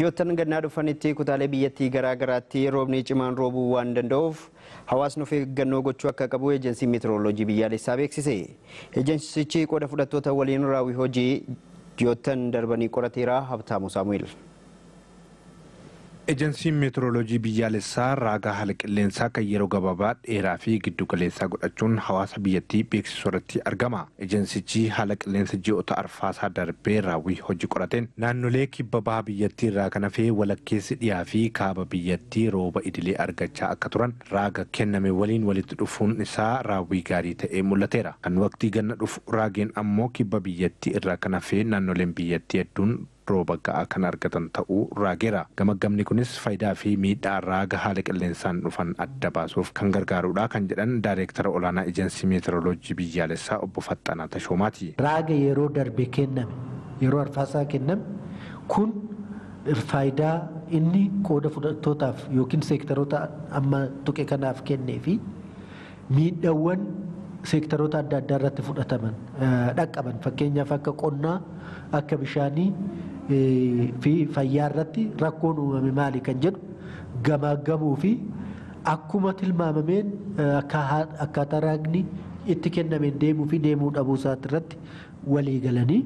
Ji'oottan gannaa dhufanitti kutaalee biyyattii garaa garaatti roobni cimaan roobuu waan danda'uuf hawaasni of eeggannoo gochuu akka qabu eejensiin meetirooloojii biyyaalessaa beeksise. Eejensichi qooda fudhattoota waliin raawwii hojii ji'oottan darbanii qorateera Habtaamu Saamu'eel. Ejensiin meetirooloojii biyyaalessaa raagaa haala qilleensaa kan yeroo gabaabaa dheeraa fi giddu galeessaa godhachuun hawaasa biyyattii beeksisuu irratti argama. Ejensichi haala qilleensa ji'oota arfaasaa darbee raawwii hojii qorateen naannolee kibba baha biyyattii irraa kan hafee walakkeessi dhiyaa fi kaaba biyyattii rooba idilee argachaa akka turan raaga kenname waliin walitti dhufuun isaa raawwii gaarii ta'ee mul'ateera. Kan waqtii ganna dhufu raageen ammoo kibba biyyattii irraa kan hafee naannoleen biyyattii hedduun rooba ga'aa kan argatan ta'uu raageera. Gamaggamni kunis faayidaa fi miidhaa raaga haala qilleensaan dhufan adda baasuuf kan gargaarudha kan jedhan daayireektara olaanaa ejensii meetirooloojii biyyaalessaa obbo Faxxanaa Tashoomaati. Raaga yeroo darbe kenname yeroo arfaasaa kenname kun faayidaa inni qooda fudhattootaaf yookiin seektaroota amma tuqe kanaaf kennee fi miidhaawwan seektaroota adda addaa irratti fudhataman dhaqqaban fakkeenyaaf akka qonnaa akka bishaanii fi fayyaa irratti rakkoon uumame maali kan jedhu gamaagamuu fi akkuma tilmaamameen akkaataa raagni itti kennameen deemuu fi deemuu dhabuu isaati irratti walii galanii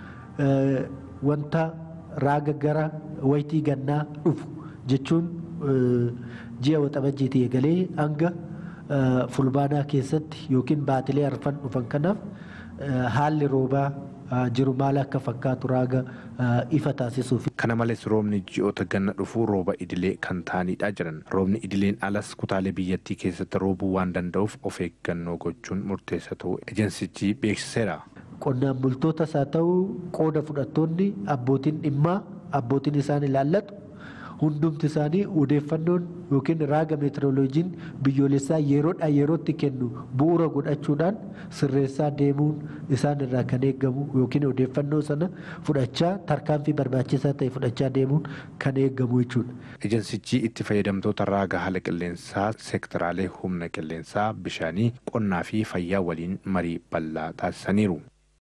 wanta raaga gara waytii gannaa dhufu jechuun ji'a waxabajjiitii eegalee hanga fulbaanaa keessatti yookiin baatilee arfan dhufan kanaaf haalli roobaa jiru maal akka fakkaatu raaga ifa taasisuuf. Kana malees roobni ji'oota ganna dhufuu rooba idilee kan ta'anidha jiran. Roobni idileen alas kutaalee biyyattii keessatti roobuu waan danda'uuf of eeggannoo gochuun murteessa ta'uu ejensichi beeksiseera. Qonnaan bultootas haa ta'u qooda fudhattoonni abbootiin dhimmaa abbootiin isaan ilaallatu hundumti isaanii odeeffannoon yookiin raaga meetirooloojiin biyyoolessaa yeroodhaa yerootti kennu bu'uura godhachuudhaan sirreessaa deemuun isaan irraa kan eeggamu yookiin odeeffannoo sana fudhachaa tarkaanfii barbaachisaa ta'e fudhachaa deemuun kan eeggamu jechuudha. Ejensichi itti fayyadamtoota raaga haala qilleensaa seektaraalee humna qilleensaa bishaanii qonnaa fi fayyaa waliin marii bal'aa taasisaniiru.